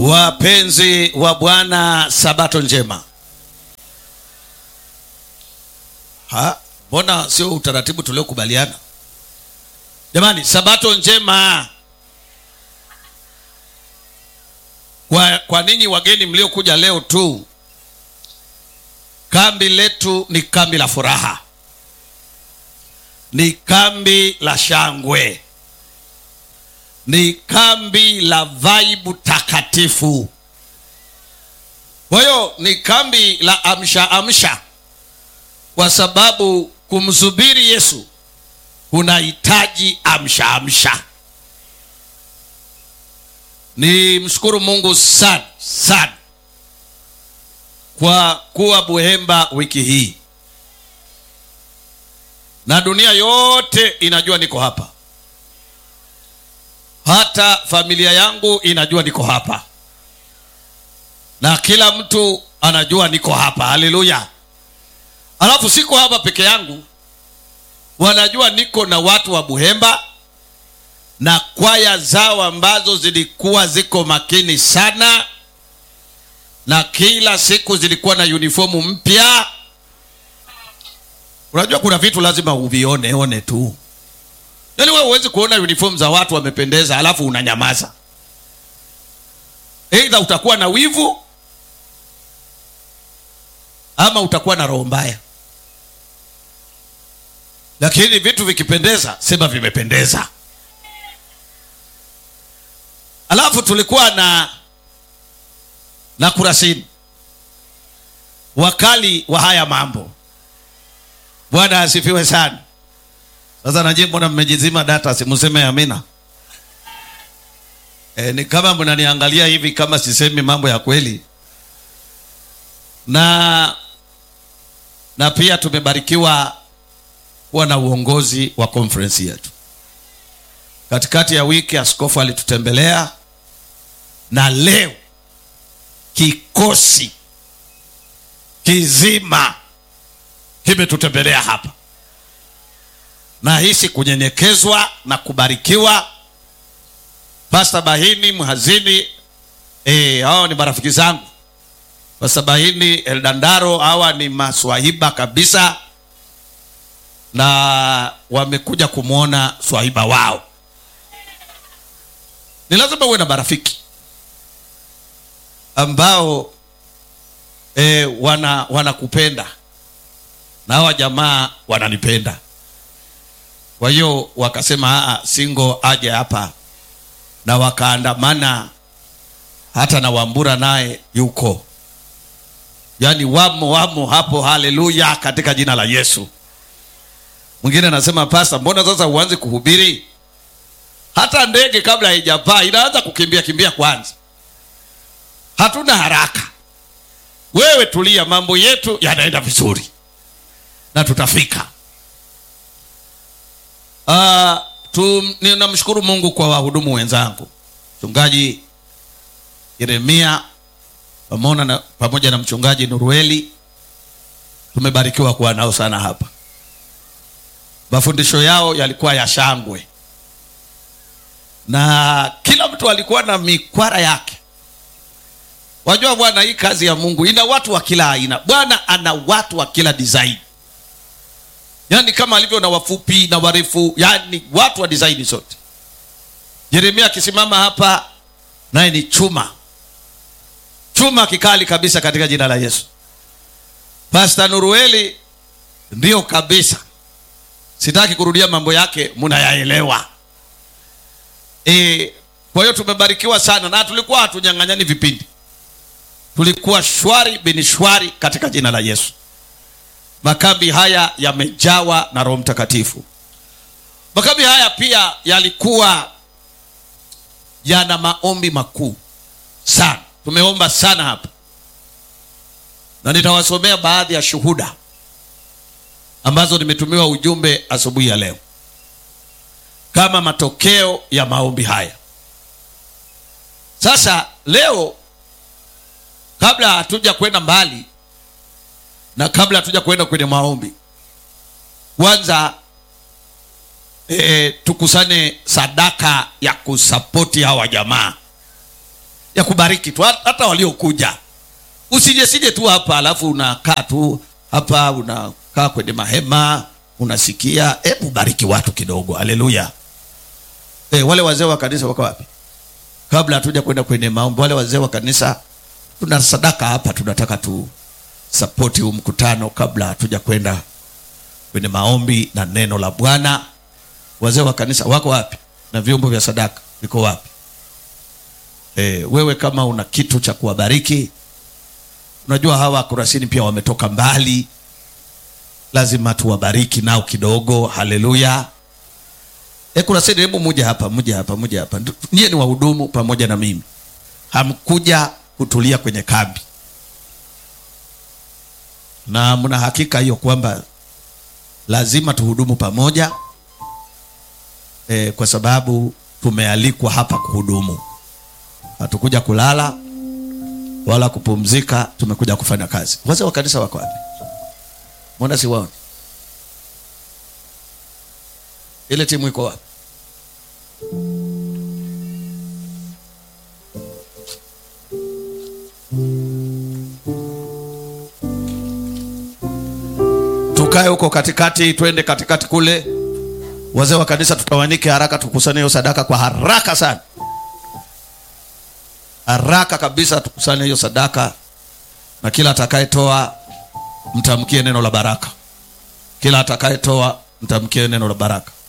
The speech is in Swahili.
Wapenzi wa Bwana, sabato njema. Ha, mbona sio utaratibu tuliokubaliana? Jamani, sabato njema. Kwa, kwa ninyi wageni mliokuja leo tu, kambi letu ni kambi la furaha, ni kambi la shangwe, ni kambi la vaibu takatifu. Kwa hiyo ni kambi la amsha amsha, kwa sababu kumsubiri Yesu kunahitaji amsha amsha. Ni mshukuru Mungu sana sana kwa kuwa Buhemba wiki hii, na dunia yote inajua niko hapa, hata familia yangu inajua niko hapa, na kila mtu anajua niko hapa. Haleluya! Alafu siko hapa peke yangu, wanajua niko na watu wa Buhemba na kwaya zao ambazo zilikuwa ziko makini sana, na kila siku zilikuwa na uniformu mpya. Unajua kuna vitu lazima uvione one tu, yaani wewe huwezi kuona uniform za watu wamependeza alafu unanyamaza. Aidha utakuwa na wivu ama utakuwa na roho mbaya, lakini vitu vikipendeza, sema vimependeza. Alafu tulikuwa na na Kurasini, wakali wa haya mambo. Bwana asifiwe sana. Sasa najie, mbona mmejizima data? Simuseme amina. E, ni kama mnaniangalia hivi kama sisemi mambo ya kweli. Na na pia tumebarikiwa kuwa na uongozi wa conference yetu. Katikati ya wiki askofu alitutembelea na leo kikosi kizima kimetutembelea hapa. Nahisi kunyenyekezwa na kubarikiwa. Pasta Bahini mhazini, eh, hao ni marafiki zangu. Pasta Bahini Eldandaro, hawa ni maswahiba kabisa, na wamekuja kumwona swahiba wao. Ni lazima uwe na marafiki ambao e, wana wanakupenda na hawa jamaa wananipenda. Kwa hiyo wakasema singo aje hapa, na wakaandamana hata na Wambura naye yuko, yaani wamo wamo hapo. Haleluya, katika jina la Yesu. Mwingine anasema pasta, mbona sasa uanze kuhubiri? Hata ndege kabla haijapaa inaanza kukimbia kimbia kwanza. Hatuna haraka, wewe tulia, mambo yetu yanaenda vizuri na tutafika. Uh, tu, ninamshukuru Mungu kwa wahudumu wenzangu, mchungaji Yeremia pamoja na, pamoja na mchungaji Nurueli. Tumebarikiwa kuwa nao sana hapa. Mafundisho yao yalikuwa ya shangwe na kila mtu alikuwa na mikwara yake. Wajua bwana, hii kazi ya Mungu ina watu wa kila aina. Bwana ana watu wa kila design, yaani kama alivyo na wafupi na warefu, yaani watu wa design zote. Yeremia akisimama hapa, naye ni chuma chuma kikali kabisa katika jina la Yesu. Pastor Nurueli ndio kabisa, sitaki kurudia mambo yake, mnayaelewa. E, kwa hiyo tumebarikiwa sana na tulikuwa hatunyang'anyani vipindi, tulikuwa shwari bini shwari katika jina la Yesu. Makambi haya yamejawa na Roho Mtakatifu. Makambi haya pia yalikuwa yana maombi makuu sana, tumeomba sana hapa, na nitawasomea baadhi ya shuhuda ambazo nimetumiwa ujumbe asubuhi ya leo kama matokeo ya maombi haya. Sasa leo, kabla hatuja kwenda mbali na kabla hatuja kwenda kwenye maombi, kwanza e, tukusanye sadaka ya kusapoti hawa jamaa ya kubariki tu hata waliokuja usije sije tu hapa alafu unakaa tu hapa unakaa kwenye mahema unasikia hebu bariki watu kidogo haleluya e, wale wazee wa kanisa wako wapi kabla hatuja kwenda kwenye maombi wale wazee wa kanisa tuna sadaka hapa tunataka tu sapoti huu mkutano kabla hatuja kwenda kwenye maombi na neno la bwana wazee wa kanisa wako wapi na vyombo vya sadaka viko wapi e, wewe kama una kitu cha kuwabariki unajua hawa kurasini pia wametoka mbali lazima tuwabariki nao kidogo haleluya e, kurasini hebu muje hapa muje hapa muje hapa nyie ni wahudumu pamoja na mimi hamkuja kutulia kwenye kambi na mna hakika hiyo kwamba lazima tuhudumu pamoja e, kwa sababu tumealikwa hapa kuhudumu hatukuja kulala wala kupumzika tumekuja kufanya kazi wazee wa kanisa wako wapi mbona siwaoni ile timu iko wapi tukae huko katikati twende katikati kule wazee wa kanisa tutawanike haraka tukusanye hiyo sadaka kwa haraka sana haraka kabisa tukusanye hiyo sadaka na kila atakayetoa mtamkie neno la baraka kila atakayetoa mtamkie neno la baraka